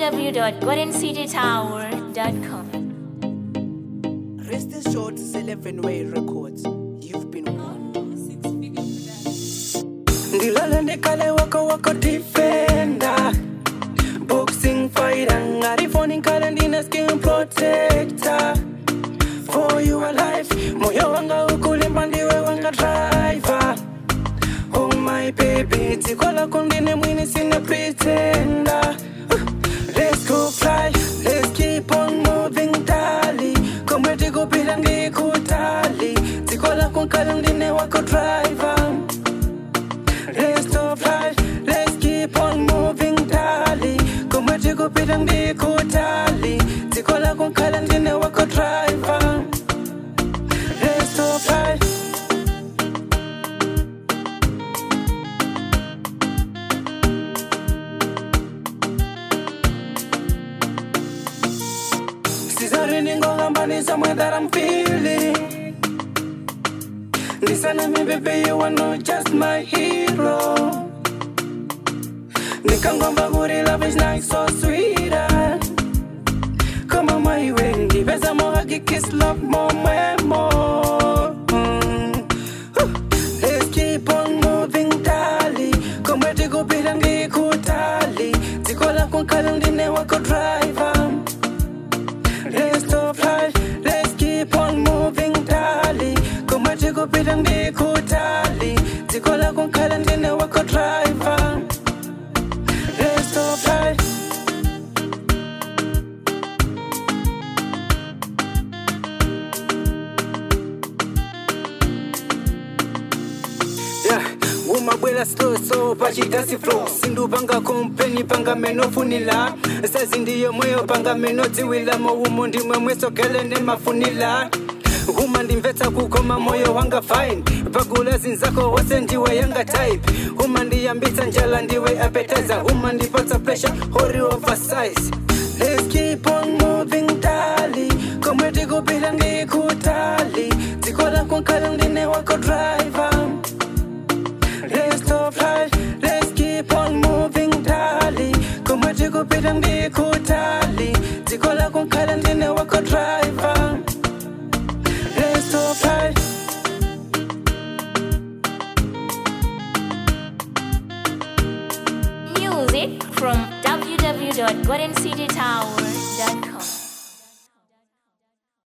www.goldencitytower.com. Rest assured, it's 11 Way Records. You've been warned. ndilala ndikale wako wako defender boxing fighter ngarifoni nkale ndine skin protector for your life moyo wanga ukulimba ndiwe wanga driver oh my baby dziko lako ndine mwini sine pretender Uh, let's go fly let's keep on moving dali komwe tikupita ndikutali dziko lako nkale ndine wako driver Let's stop right, let's keep on moving dali Kumwe tikupita ndikutali Dziko lako nkhala ndine wako driver Let's stop right Sizari ndingongambani somewhere that I'm feeling Listen to me, baby, you are not just my hero. Nikangomba guri love is nice, so sweet. ah. Come on, my way, give us a more huggy kiss, love more, more, more. Mm. Huh. Let's keep on moving, dali. Come where to go, bid and get kutali. Zikola kun kalundine wako driver. Let's stop right, let's keep on moving dali Kuma tikupita ndikutali Dziko lako nkhala ndine wako driver Let's stop right Yeah, umabwela slow so pachitasi flow sindu panga kompeni panga menofunila sazi ndiyo mweyo panga menodziwila moumo ndimwe mwesogele nemafunila uma ndimvetsa kukoma moyo wanga fine pagula zinzako wose ndiwe yanga type uma ndiyambitsa njala ndiwe appetizer uma ndipatsa pressure hori oversize Let's keep on moving dali komwe tikupita ndikutali dziko lako nkhala ndine wako driver Let's stop right, let's keep on moving dali Kumwe tikupita ndikutali Dziko lako nkhala ndine wako driver Let's stop right Music from www.goldencitytower.com.